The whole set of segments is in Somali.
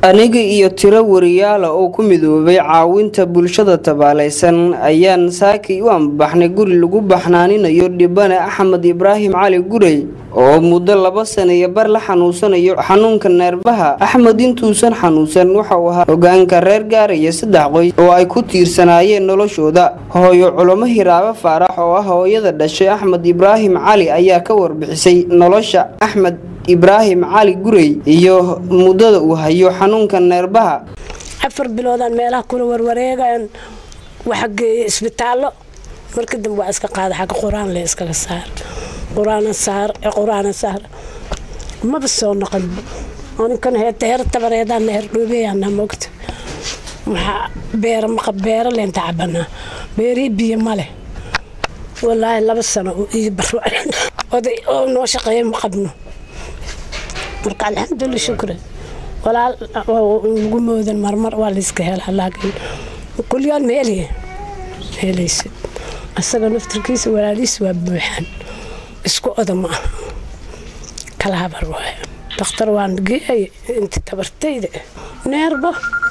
aniga iyo tiro wariyaala oo ku midoobay caawinta bulshada tabaalaysan ayaan saakay u ambaxnay guri lagu baxnaaninayo dhibane axmed ibraahim cali gurey oo muddo laba sana iyo bar la xanuunsanayo xanuunka neerbaha axmed intuusan xanuunsan waxa uu ahaa hogaanka reer gaaraya saddex qoys oo ay ku tiirsanaayeen noloshooda hooyo culamo hiraabo faarax oo ah hooyada dhashay axmed ibraahim cali ayaa ka warbixisay nolosha axmed ibraahim cali gurey iyo muddada uu hayo xanuunka neerbaha afar biloodaan meelaha kula warwareegaan waxa geeyay isbitaallo marka dambe waa iska qaada xagga qur-aan le iskaga saar qur-aana saar qur-aana saar maba soo noqon ninkan heeta heer tabareedaan heer dhoobeyaana mogta waxaa beera maqa beera leenta cabanaa beerii biyo male walaahi laba sano iyo baro oday oo noo shaqeeya ma qabno marka alxamdulila shukri walaal lagu moodan marmar waa layska helaa laakiin kulyoon ma heliye helaysid asaga naftirkiisa walaalihiis waa buuxaan isku oda ma aha kala habar waay dakhtar waan geeyay inta tabartayda neerbo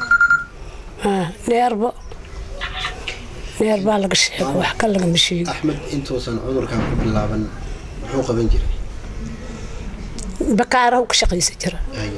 neerbo neerbaa laga sheego wax ka lagama sheego axmed intuusan cudurkan ku bilaaban muxuu qaban jiray bakaaraha ka shaqaysa jira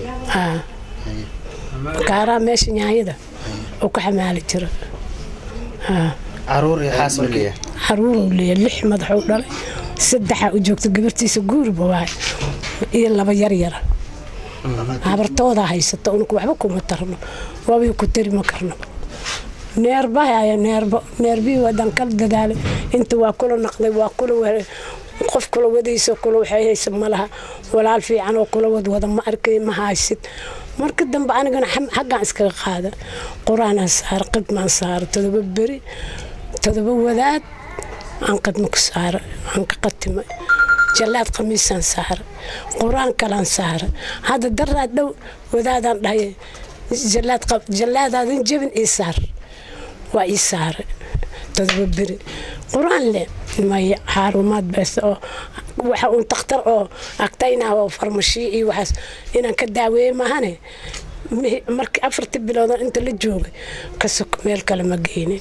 bakaaraha meesha nyaanyada oo ka xamaali jira caruur iyo xaas ma leeyahay caruuruu leeya lix madaxuu dhalay saddexaa u joogta gabartiisa guuriba waay iyo laba yaryara habartoodaa haysata unku waxba kuma tarno waabay ku tari ma karno neerbahaya neerbo neerbihii waadaan kala dadaalay inta waa kula naqday waa kula qof kula wadayso kula waxay haysa malaha walaal fiican oo kula wadwada ma arkay ma haysid marka dambe anigana xaggaan iskaga qaada qur-aanaan saara qidmaan saara todoba beri todoba wadaad aan qidma ku saara aan ka qatimay jallaad khamiisaan saara qur-aan kalaan saara hadda daraa dhow wadaadaan dhahay jallaadaadan jebin ii saar waa ii saara todoba beri qur-aan le maya xaarumaad bees oo waxa uun takhtar oo agtaynah oo farmashiyo iyo waxaas inaan ka daaweeye maahane markii afartii biloodan inta la joogay ka soko meel kale ma geynin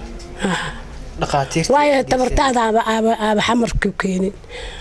waayo tabartaada aaba aaba xamarku keenin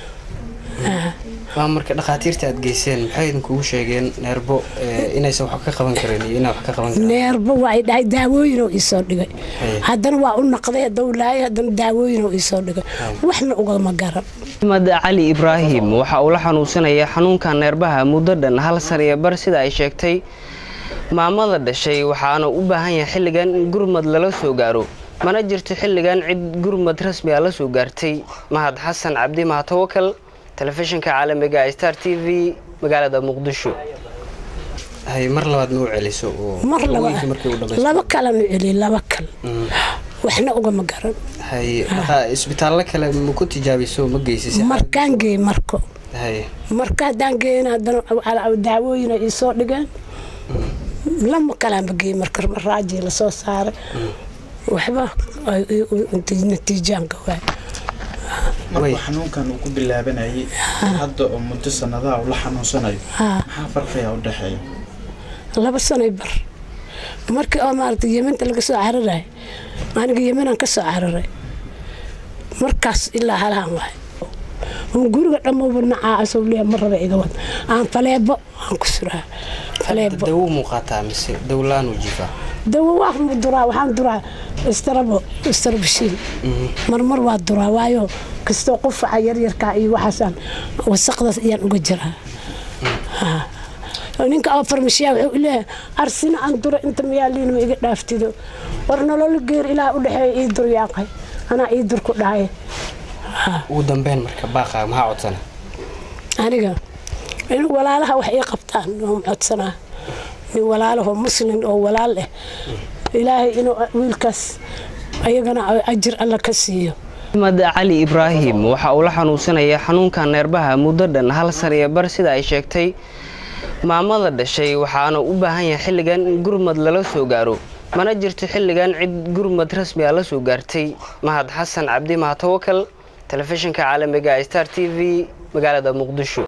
waa marka dhakhaatiirta aad geyseen maxay idinkugu sheegeen neerbo inaysan wax ka qaban karin iyo inaa wax ka qaban karin neerbo waa dhahay daawooyinoo iisoo dhigay haddana waa u naqday dowlaayo haddana daawooyinoo iisoo dhigay waxna ugama garan axmed cali ibraahim waxa uu la xanuunsanaya xanuunka neerbaha muddo dhan hal san iyo bar sida ay sheegtay maamada dhashay waxaana u baahan yahay xilligan in gurmad lala soo gaaro mana jirto xilligan cid gurmad rasmi a la soo gaartay mahad xasan cabdi mahatawakal telefishinka caalamiga star t v magaalada muqdisho mar labaad ma u celiso mar laba kalan u celiy laba kal waxna ugama garan isbitaallo kale ma ku tijaabiso ma geysis markaan geey marko marka haddaan geeyin haddana daawooyina iisoo dhigeen lama kalaanba geey marka raajii lasoo saaray waxba natiijaanka waay markuu xanuunkan uu ku bilaabanayay hadda oo muddo sanadaha uu la xanuunsanayo maxaa farqiga u dhexeeya laba sanoy bar markii oo maaragtay yeminta laga soo cararay aniga yeminaan ka soo cararay markaas ilaa halahan waay un guriga dhammoba nacaa asoo leeya ma raba iga wad aan faleebo aan ku suraa faleebo dawo muuqataa mise dawlaanu jifaa dawo waa duraa waxaan duraa istarabo istarabashiin marmar waa duraa waayo kastoo qufaca yaryarkaa iyo waxaasaan wasaqdaas ayaan uga jiraa ninka oo farmashiyaa wuxuu leeyahay arsina aan dura inta mayaaliin ma iga dhaaftido war nololo geer ilaa u dhexeeya ii dur yaaqay anaa ii dur ku dhahay ugu dambeyn marka baaqa maxaa codsana aniga in walaalaha wax ii qabtaan oo codsanaa nin walaalahoo muslin oo walaal eh ilaahay inuu wiilkaas ayagana ajir alla ka siiyo axmed cali ibraahim waxa uu la xanuunsanaya xanuunka neerbaha muddo dhan hal san iyo bar sida ay sheegtay maamada dhashay waxaana u baahan yahay xilligan in gurmad lala soo gaaro mana jirto xilligan cid gurmad rasmi a la soo gaartay mahad xasan cabdi mahatawakal telefishinka caalamiga star t v magaalada muqdisho